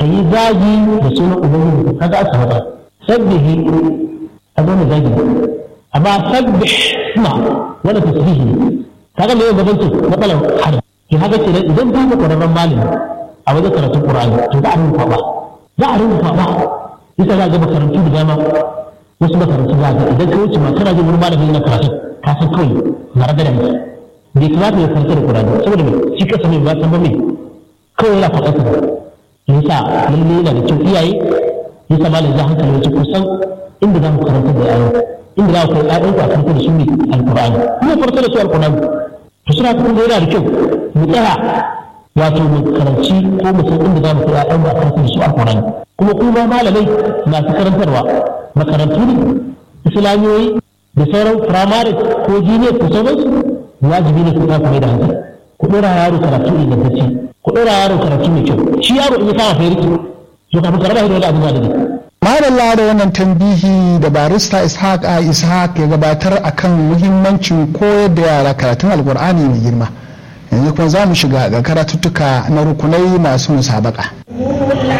ka yi zagi da sunan ubangiji kaga aka haɗa sabbihi a zama zagi amma sabbih suna wani tasbihi kaga me gaban ce matsalar hada ki haka ce idan ba ka ƙwararren malami a wajen karatun Qur'ani to za a rinka ba za a rinka ba ita za ga makarantu da dama wasu makarantu za ga idan ka wuce ma kana jin wani malami na karatu ka san kawai na raga da mutum bai kamata ya karanta da Qur'ani saboda me shi kasa mai ba san ba me kawai yana faɗa ka yasa lalle yana da kyau iyaye yasa malam ya hankali wace kusan inda za mu karanta da yayin inda za ku kai ƴaƴan ku a karanta da su ne alqur'ani kuma farko da su alqur'ani to suna kuma yana da kyau mu tsaya wato mu karanci ko mu san inda za mu kai ƴaƴan mu a karanta da su alqur'ani kuma kuma malamai masu karantarwa makarantu ne islamiyoyi da sauran firamare ko jiniya ko sauransu wajibi ne ku ta kuma da hankali ku ɗora yaro karatu ingantacce ku ɗora yaro karatu mai kyau shi yaro in ya kama fa yarki to kafin ka raba shi da wani abin da ne Madalla da wannan tambihi da barista Ishaq a Ishaq ya gabatar akan muhimmancin koyar da yara karatun Alkur'ani mai girma. Yanzu kuma za mu shiga ga karatuttuka na rukunai masu musabaka.